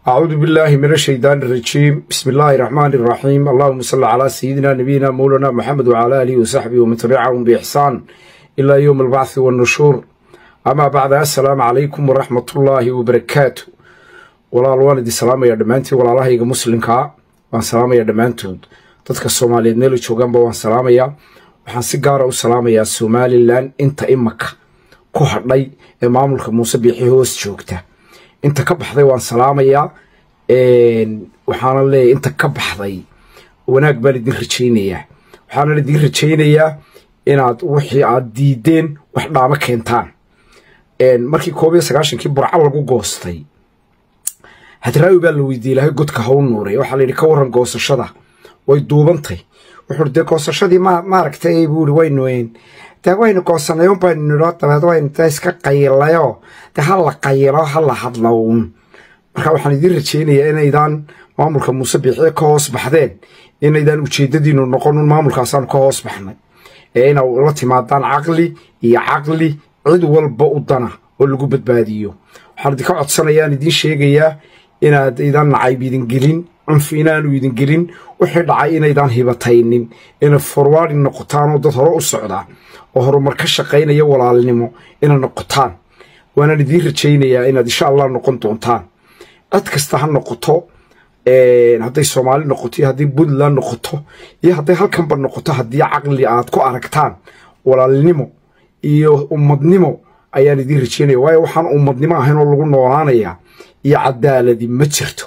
أعوذ بالله من الشيطان الرجيم بسم الله الرحمن الرحيم اللهم صل على سيدنا نبينا مولانا محمد وعلى آله وصحبه ومن تبعهم بإحسان إلى يوم البعث والنشور أما بعد السلام عليكم ورحمة الله وبركاته ولا الوالد السلام يا دمانتي ولا الله يجا مسلم كا وان سلام يا دمانتود dadka Soomaaliyeed meel joogan baa waan salaamaya waxaan si gaar ah u salaamayaa Somaliland inta imaka ku hadhay ee maamulka Muuse Biixi hoos joogta inta ka baxday waan salaamayaa waxaana leeyahay inta ka baxday wanaag baan idin rajaynayaa waxaana idin rajaynayaa inaad wixii aad diideen wax dhaamo keentaan markii koob iyo sagaashankii burca lagu goostay hadraawi baa la weydiiyey ilaahay godka haw nuuray waxaa la yidhi ka warran goosashada way duubantay wuxuu dee goosashadii ma maaragtay buuri waynu dee waynu goosanay un baynu nidho dabeed waynu dee iska qayilayoo dee ha la qayilo ha la hadlo uun marka waxaan idiin rajaynayaa inaydaan maamulka muuse biixie ka hoos baxdeen inaydaan ujeeddadiinu noqon un maamulkaasaanu ka hoos baxnay ee ina la timaadaan caqli iyo caqli cid walba u dana oo lagu badbaadiyo waxaan idinka codsanayaan idiin sheegayaa inaad idaan nacayb idin gelin cunfi inaanu idin gelin wixii dhacay inaydaan hibataynin ina forwaadi noqotaan oo dad hore u socdaa oo horumar ka shaqaynaya walaalnimo ina noqotaan waanaan idiin rajaynayaa inaad insha allah noqon doontaan cid kasta ha noqoto hadday soomaali noqoto iyo hadday puntland noqoto iyo hadday halkanba noqoto haddii caqli aad ku aragtaan walaalnimo iyo ummadnimo ayaan idiin rajaynaya waayo waxaan ummadnimo ahayn oo lagu noolaanayaa iyo cadaaladi ma jirto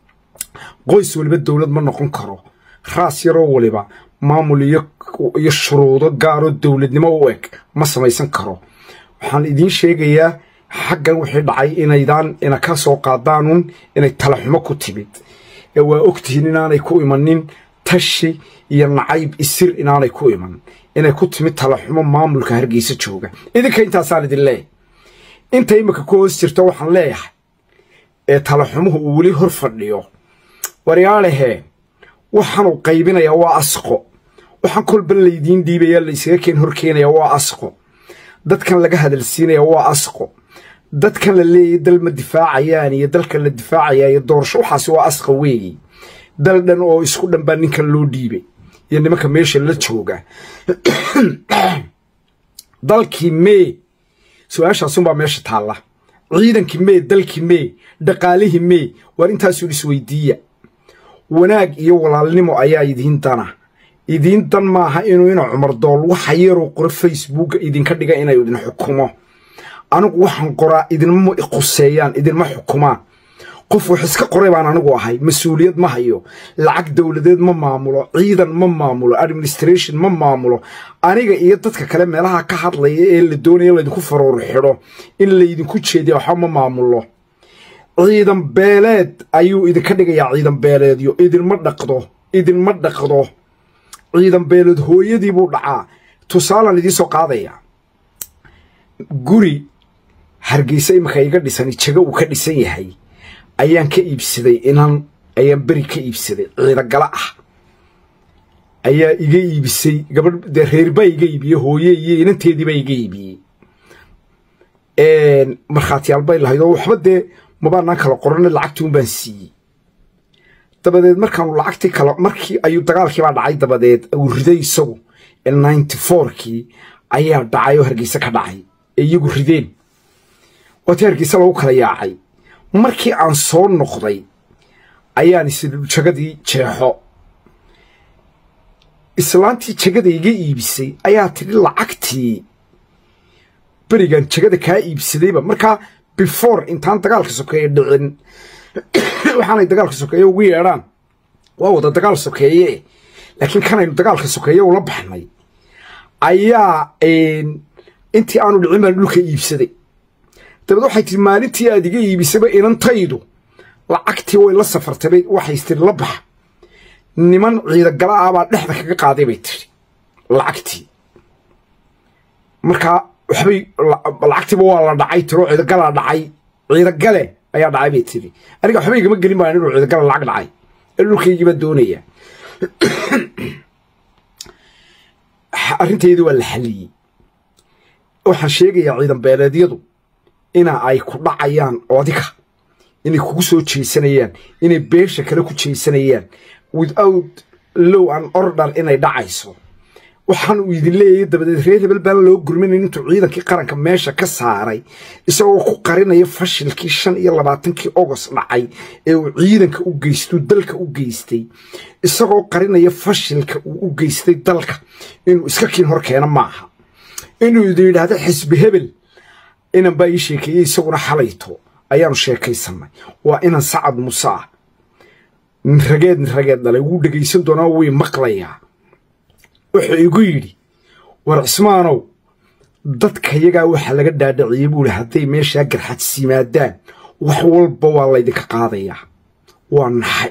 qoys waliba dowlad ma noqon karo raas yaroo waliba maamul iyo shuruudo gaaroo dowladnimo u eg ma samaysan karo waxaan idiin sheegayaa xaggan wixii dhacay inaydaan ina ka soo qaadaanun inay talaxumo ku timid ee waa ogtihiin inaanay ku imanin tashi iyo nacayb isir inaanay ku iman inay ku timid talaxumo maamulka hargeysa jooga idinka intaasaan idin leeyahay inta imika ku hoos jirto waxaan leeyahay ee talaxumuhu uu weli hor fadhiyo waryaalahee waxaanuu qaybinayaa waa asqo waxaan kolba laydiin dhiibaya laysaga keen hor keenaya waa asqo dadkan laga hadalsiinaya waa asqo dadkan la leeyahy dal ma difaacayaan iyo dalkan la difaacayaa iyo doorasho waxaasi waa asqa weeyi dal dhan oo isku dhan baa ninkan loo dhiibay iyo nimanka meesha la jooga dalkii mee su-aashaasunbaa meesha taalla ciidankii mee dalkii mee dhaqaalihii mee waar intaasuu isweydiiya wanaag iyo walaalnimo ayaa idiin dana idiin dan maaha inuu ina cumar dool waxa yaroo qoro facebooka idinka dhiga inay idin xukumo anigu waxaan qoraa idinma quseeyaan idinma xukumaan qof wax iska qoray baan anigu ahay mas-uuliyad ma hayo lacag dowladeed ma maamulo ciidan ma maamulo administration ma maamulo aniga iyo dadka kale meelaha ka hadlaya ee la doonaya laydinku faruur xidho in laydinku jeediya waxba ma maamulo ciidan beeleed ayuu idinka dhigayaa ciidan beeleedyo idinma dhaqdo idinma dhaqdo ciidan beeleed hooyadii buu dhacaa tusaalaan idiin soo qaadaya guri hargeysa imika iga dhisan jago uu ka dhisan yahay ayaan ka iibsaday inaan ayaan beri ka iibsaday ciidagala ah ayaa iga iibisay gabadh dee reerbaa iga iibiyey hooye iyo inanteediibaa iga iibiyey markhaatiyaal bay lahayd oo waxba dee mabaanaan kala qorana lacagtuun baan siiyey dabadeed markaanu lacagtii kala markii ayuu dagaalkiibaa dhacay dabadeed uu riday isagu ninety fourkii ayaa dhacay oo hargeysa ka dhacay ee iyagu rideen waatii hargeysa lagu kala yaacay markii aan soo noqday ayaan is jagadii jeexo islaantii jagada iga iibisay ayaa tidhi lacagtii berigan jagada kaa iibsadayba markaa before intaan dagaalka sokeeye dhicin waxaanay dagaalka sokeeye ugu yeedhaan waa wada dagaal sokeeye laakiin kanaynu dagaalka sokeeye ula baxnay ayaa intii aanu dhicin baan dhulka iibsaday dabeed waxay tihi maalintii aad iga iibisayba inantaydu lacagtii way la safartay waxay tiri la bax niman ciidagala ah baa dhexda kaga qaaday bay tiri lacagtii markaa waxbay lacagtiiba waa la dhacay tiro ciidagalaa dhacay ciidagale ayaa dhacay bay tiri aniga waxba igama gelin baan inuu ciidagala lacag dhacay ee dhulkaygiiba doonaya arrinteedii waa la xalliyey waxaan sheegayaa ciidan beeleedyadu ina ay ku dhacayaan odiga inay kugu soo jeesanayaan inay beesha kale ku jeesanayaan without low an order inay dhacayso waxaan uu idin leeyahay dabadeed reer hebel baan loo gurminayn intuu ciidankii qaranka meesha ka saaray isagoo ku qarinaya fashilkii shan iyo labaatankii ogost dhacay ee uu ciidanka u geystuu dalka u geystay isagoo qarinaya fashilka uu u geystay dalka inuu iska kiin hor keeno maaha inuu idin yidhaahdo xisbi hebel inan baa ii sheekeeyey isaguna xalayto ayaanu sheekaysanay waa inan sacad muse ah rageed rageed dhalay wuu dhegaysan doonaa way maqlayaa wuxuu igu yidhi war cismaanow dadkayagaa waxaa laga dhaadhaciyey buu ihi hadday meeshaa garxadis yimaadaan wax walba waa laydinka qaadayaa waa naxay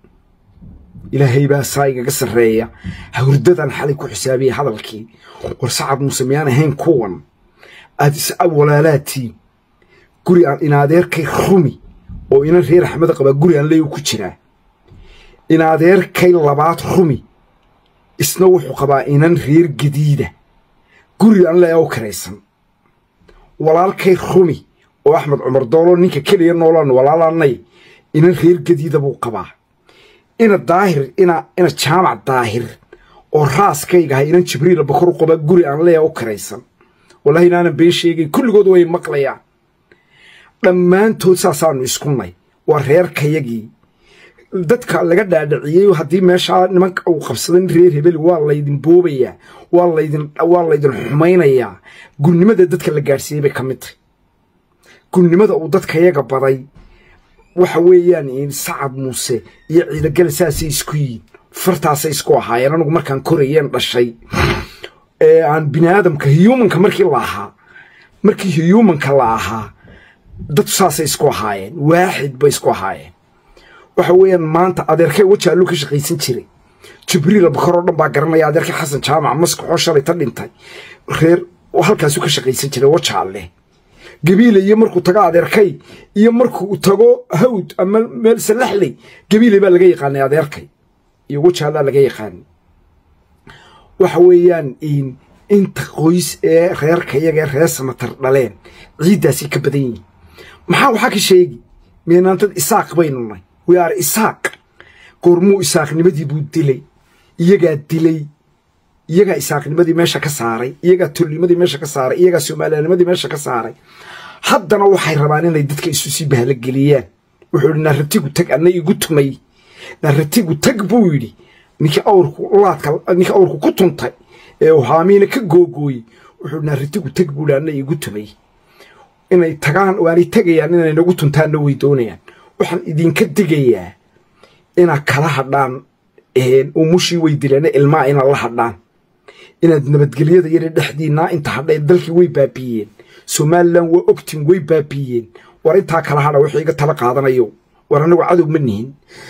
ilaahay baa saa igaga sarreeya hawrdadan xalay ku xisaabiyey hadalkii war sacad muuse miyaan ahayn kuwan aad is walaalaatiin guri aan inaadeerkay rumi oo inan reer axmeda qabaa guri aan leeyu ku jiraa inaadeerkay labaad rumi isna wuxuu qabaa inan reer gadiida guri aan leeya u karaysan walaalkay rumi oo axmed cumar doolo ninka keliya noolaan walaalaanay inan reer gadiida buu qabaa ina daahir ina ina jaamac daahir oo raaskaygahay inan jibriila bakor u qabaa guri aan leeya u karaysan wallahi inaanan been sheegay kulligood way maqlayaan dhammaantood saasaanu iskunay waa reerkayagii dadka laga dhaadhiciyey haddii meeshaa nimanka uu qabsaday nin reer hebel waa laydin boobayaa waa laydin waa laydin xumaynayaa gurnimada dadka la gaadhsiiyey bay ka mid tahay gurnimada uu dadkayaga baday waxa weeyaan sacad muuse iyo ciidagale saasay isku yihiin fartaasay isku ahaayeen anugu markaan korayeen dhashay ee aan bini aadamka humanka markii la ahaa markii humanka la ahaa dad saasay isku ahaayeen waaxid bay isku ahaayeen waxa weeyaan maanta adeerkay wajaaluu ka shaqaysan jiray jibriil bakar oo dhan baa garanaya adeerkay xasan jaamac maskaxoo shalay ta dhintay reer halkaasuu ka shaqaysan jiray wajaalle gabiile iyo markuu tago adeerkay iyo markuu tago hawd ama meel salaxley gabiile baa laga yaqaanay adeerkay iyo wajaallaa laga yaqaanay waxa weeyaan inta qoys ee reerkayaga ee reer samatar dhaleen ciiddaasay ka badan yihiin maxaa waxaa ka sheegi meenaantad isaaq baynu nay we are isaaq goormuu isaaqnimadii buu dilay iyagaa dilay iyagaa isaaqnimadii meesha ka saaray iyagaa tolnimadii meesha ka saaray iyagaa soomaaliyanimadii meesha ka saaray haddana waxay rabaan inay dadka isu sii bahalogeliyaan wuxuu yidhi naaratigu tag anna igu tumay naaratigu tag buu yidhi ninkii awrku laadka ninkii awrku ku tuntay ee uu haamiina ka googooyey wuxuu naaratigu tag buu yidhi anna igu tumay inay tagaan waanay tegayaan inay nagu tuntaanna way doonayaan waxaan idinka digayaa inaad kala hadhaan umushii way dileen ilmaa inaad la hadhaan inaad nabadgelyada yare dhexdiinaa inta hadhay dalkii way baabiiyeen somalilan waa ogtin way baabiiyeen war intaa kala hadha wixii iga tala qaadanayo war annagu cadow ma nihin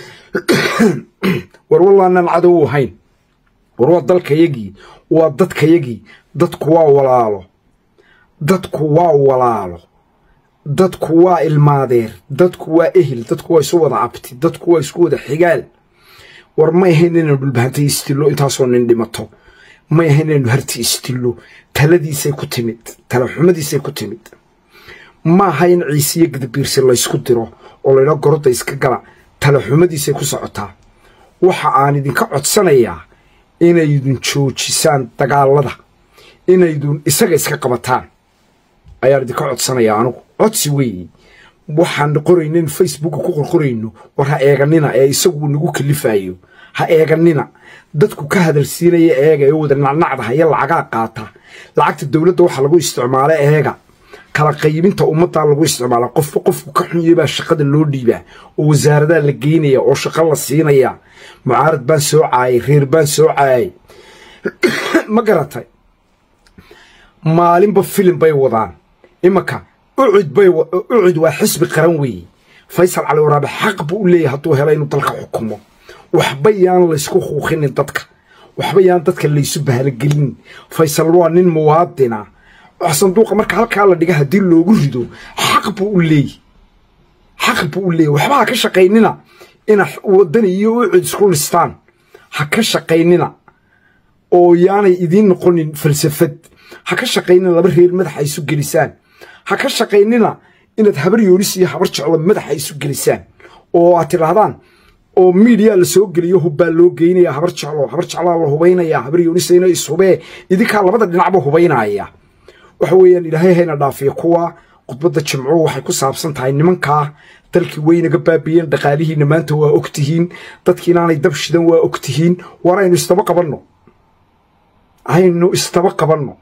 war wallaanaan cadow u ahayn war waa dalkayagii waa dadkayagii dadku waa walaalo dadku waa walaalo dadku waa ilmaadeer dadku waa ehel dadku waa isu wada cabti dadku waa isku wada xigaal war may ahayn inaynu dhulbahantay istillo intaasoo nin dhimato may ahayn inaynu harti istillo taladiisay ku timid tala xumadiisay ku timid ma aha in ciisiyo gadabiirsi laysku diro oo laydha gorodda iska gala tala xumadiisay ku socotaa waxa aan idinka codsanayaa inaydun joojisaan dagaalada inaydun isaga iska qabataan ayaan idinka codsanayaa anugu codsi weeye waxaan qoraynin facebooka ku qorqorayno war ha eeganina ee isagu nagu kalifayo ha eeganina dadku ka hadalsiinaya eega ee wada nacnacda haya lacagaa qaata lacagta dowladda waxaa lagu isticmaala eega kala qaybinta ummaddaa lagu isticmaala qofba qofku ka xunyay baa shaqada loo dhiibaa oo wasaaradaa la geynaya oo shaqo la siinaya mucaarad baan soo caayay reer baan soo caayay ma garatay maalinba filim bay wadaan imanka ucud bay ucud waa xisbi qaran weeye faysal cali waraabe xaq buu u leeyahay hadduu helo inuu dalka xukumo waxba yaan laysku huuqinin dadka waxba yaan dadka laysu bahalogelin faysal waa nin muwaadina sanduuqa marka halkaa la dhiga haddii loogu rido xaq buu u leeyahy xaq buu u leeyahy waxba ha ka shaqaynina ina waddan iyo ucud isku listaan ha ka shaqaynina oo yaanay idiin noqonin falsafad ha ka shaqaynina laba reer madaxa isu gelisaan ha ka shaqaynina inaad habar yoonis iyo habar jeclo madaxa isu gelisaan oo aad tidhaahdaan oo miidiya la soo geliyo hubbaa loo geynaya habar jeclo habar jeclaa la hubaynaya habar yoonisayna ishubee idinkaa labada dhinacba hubaynaya waxa weeyaan ilaahay hayna dhaafiya kuwa khudbadda jimcuhu waxay ku saabsan tahay nimankaa dalkii waynaga baabiyeen dhaqaalihiina maanta waa ogtihiin dadkii inaanay dab shidan waa ogtihiin war aynu istaba qabanno aynu istaba qabanno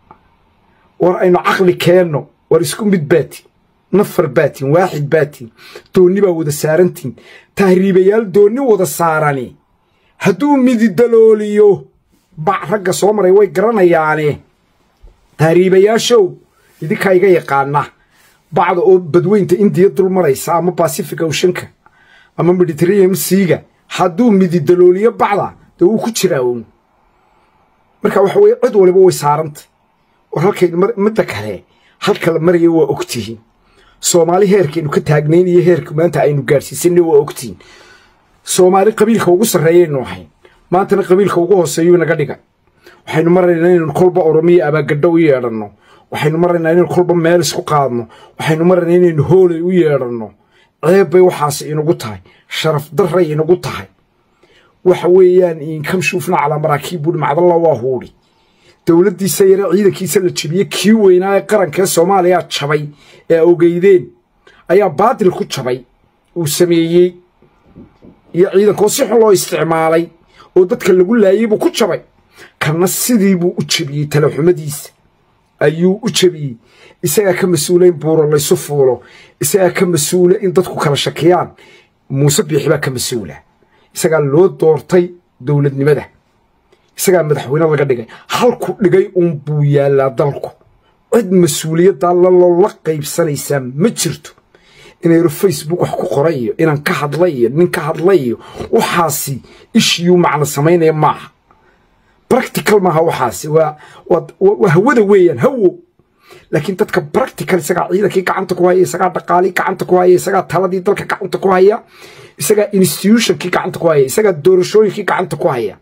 war aynu caqli keenno war isku mid baatin nafar baatin waaxid baatin doonni baa wada saarantiin tahriibayaal doonni wada saarani hadduu mididalooliyo bac ragga soo maray way garanayaane tahriibayaashow idinkaa iga yaqaana bacda oo badweynta indiya dul maraysa ama basific oceanka ama mediterranean siiga hadduu mididalooliyo bacda dee wuu ku jiraa uun marka waxa weye cid waliba way saarantay war halkaynu midda kale halka la maraya waa ogtihiin soomaali heerkaynu ka taagnayn iyo heerka maanta aynu gaadhsiisanay waa ogtihiin soomaali qabiilka ugu sarreeyaynu ahayn maantana qabiilka ugu hooseeyuu naga dhiga waxaynu maraynaa inaynu kolba oromiya abaagadho u yeedhanno waxaynu maraynaa inaynu kolba meel isku qaadno waxaynu maraynaa inaynu hoolay u yeedhanno ceeb bay waxaasi inagu tahay sharaf darray inagu tahay waxa weeyaan inkam shuufna calaa maraakiib buuhi macdalla waa huudhi dowladdiisa yare ciidankiisa la jebiyey kii weynaa ee qarankaee soomaaliya jabay ee ogeydeen ayaa baadil ku jabay uu sameeyey iyo ciidankoo si xun loo isticmaalay oo dadka lagu laayey buu ku jabay kana sidii buu u jebiyey talaxumadiisa ayuu u jebiyey isagaa ka mas-uula in buuro laysu fuulo isagaa ka mas-uula in dadku kala shakiyaan muuse biixi baa ka mas-uula isagaa loo doortay dowladnimada isagaa madaxweyne laga dhigay halku dhigay uun buu yaallaa dalku cid mas-uuliyaddaa lalola qaybsanaysaa ma jirto inayro facebook wax ku qoray iyo inaan ka hadlay iyo nin ka hadlay iyo waxaasi ishiyuu macno samaynaya maaha practical maaha waxaasi waa hawada weeyaan hawo laakiin dadka practical isagaa ciidankii gacanta ku haya isagaa dhaqaalii gacanta ku haya isagaa taladii dalka gacanta ku haya isagaa institutionkii gacanta ku haya isagaa doorashooyinkii gacanta ku haya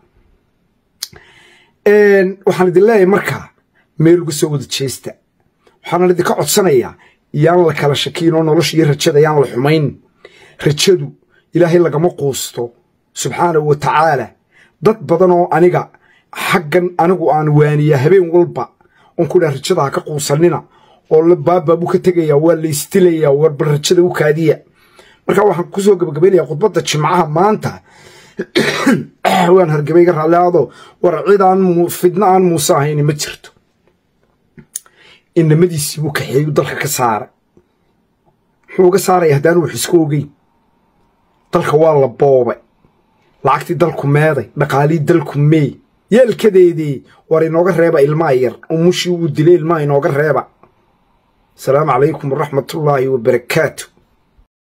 waxaan idin leeyahay markaa meel uga soo wada jeesta waxaana idinka codsanayaa yaan la kala shakiin oo nolosha iyo rajada yaan la xumayn rajadu ilaahay lagama quusto subxaanahu wa tacaala dad badan oo aniga xaggan anigu aan waaniyaa habeen walba oon ku dhaha rajada ha ka quusanina oo baabaa buu ka tegayaa waa la istilayaa warba rajada u kaadiya markaa waxaan kusoo gabagabaynayaa khudbadda jimcaha maanta waan hargabay ga raalliaado war cid aan fidno aan muuse ahayni ma jirto inamadiisii buu kaxeeyu dalka ka saaray muxuu uga saaraya haddaan wax isku ogeyn dalka waa la boobay lacagtii dalku meeday dhaqaalii dalku meey yeelkadeedii war inooga reeba ilmaa yar umushii uu dilay ilmaa inooga reeba asalaamu calaykum waraxmatullaahi wabarakaatu